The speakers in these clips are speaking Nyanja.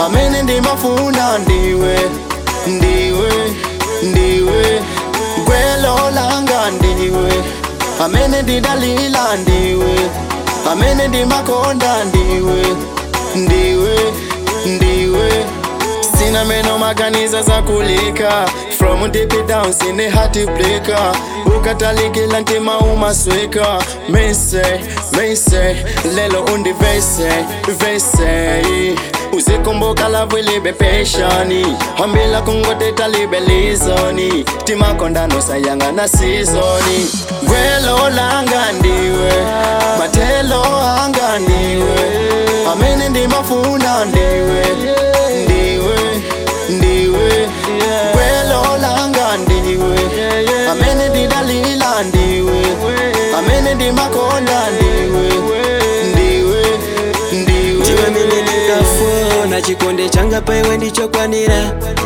amene ndimafuna ndiwe ndiwe ndiwe gwelo langa ndiwe amene ndidalila ndiwe amene ndimakonda ndiwe ndiwe ndiwe sina meno maganiza za kulika from deep down sine hati blika ukatalikila ntima umaswika mise mise lelo undivese vese uzikumbuka lavu libe peshani hambila kungoteta libe lizoni timakondano sayanga na sizoni gwelo langa ndiwe matelo anga ndiwe amene ndimafuna ndiwe ndiwe ndiwe gwelo langa ndiwe amene ndidalila ndiwe amene ndimakonda ndiwe ndiwe ndiwe ndiwe mene ndingafuna chikonde changa paiwe ndichokwanira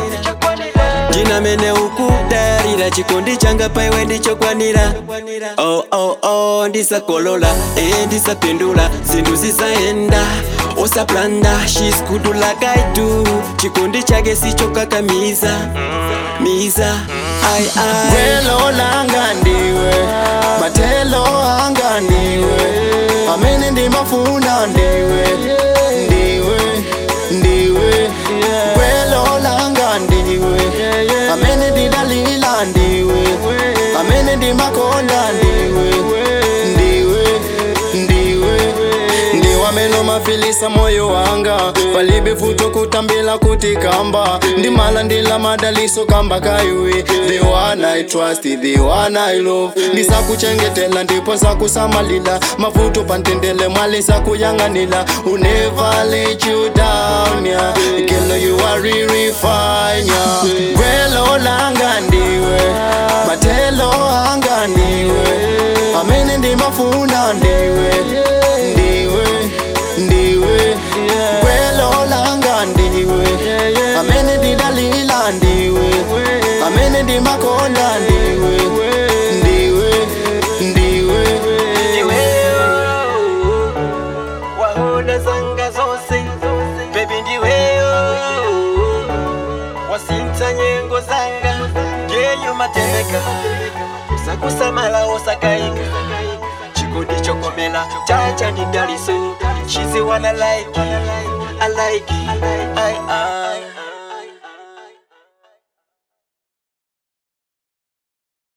ndina mene ukudarira chikondi changa paiwe ndichokwanira oh, oh, oh, ndisakolola e ndisapindula zinthu zisaenda osaplanda shes good like I do chikondi chake sichokakamiza miza ai ai gwelo langa ndiwe matelo anga ndiwe amene ndimafuna ndiwe ndiwe ndiwe gwelo langa ndiwe amene ndidalila ndiwe amene ndimakonda ndiwe ndiwe ndiwe ndiwe amene mafilisa moyo wanga palibe futo kutambila kuti kamba ndimala ndila madaliso kamba kaiwe the one I trust the one I love ndisakuchengetela ndipo nsakusamalila mavuto pantendele mwali nsakuyang'anila who never let you down yeah. Girl, you are really fine yeah. gwelo langa ndiwe matelo anga ndiwe amene ndimafuna ndiwe ndiwe ndiwe gwelo langa ndiwe amene ndidalila ndiwe amene ndimakonda ndiwe ndiwe ndiwe ndiweyo wahona zanga zose bebi ndiweyo wasintha nyengo zanga ngeyo mateka usakusamala osakayika chikondi chokomela chacha ndi daliso chizi wana like I like it I, I.